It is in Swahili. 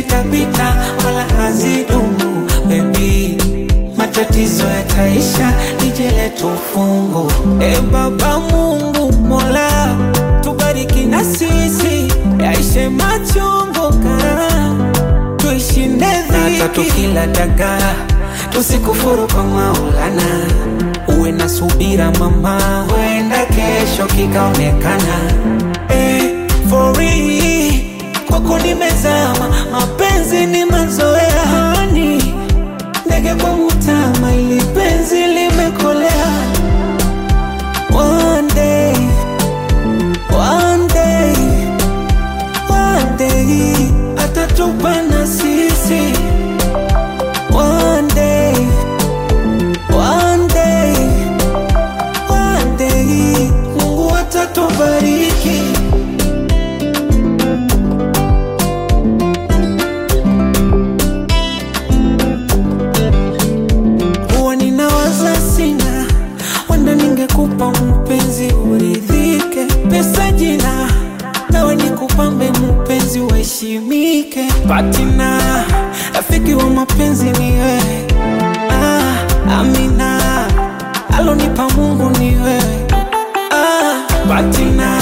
zitapita wala hazidumu bebi matatizo yataisha lije letu fungu e baba mungu mola tubariki na sisi yaishe machungu kara tuishinde dhiki tukila dagaa tusikufuru kwa maulana uwe na subira mama huenda kesho kikaonekana eh, for real, kwako nimezama mapenzi ni mazoea hani ndege kwa mutama ili penzi limekolea one day, one day, one day atatupa na sisi one day, one day, one day Mungu atatubariki huwa ninawaza sina wanda ningekupa mpenzi uridhike pesa jina nawe nikupambe mpenzi uheshimike patina rafiki wa mapenzi ni wewe ah, amina alonipa mungu ni wewe ah, patina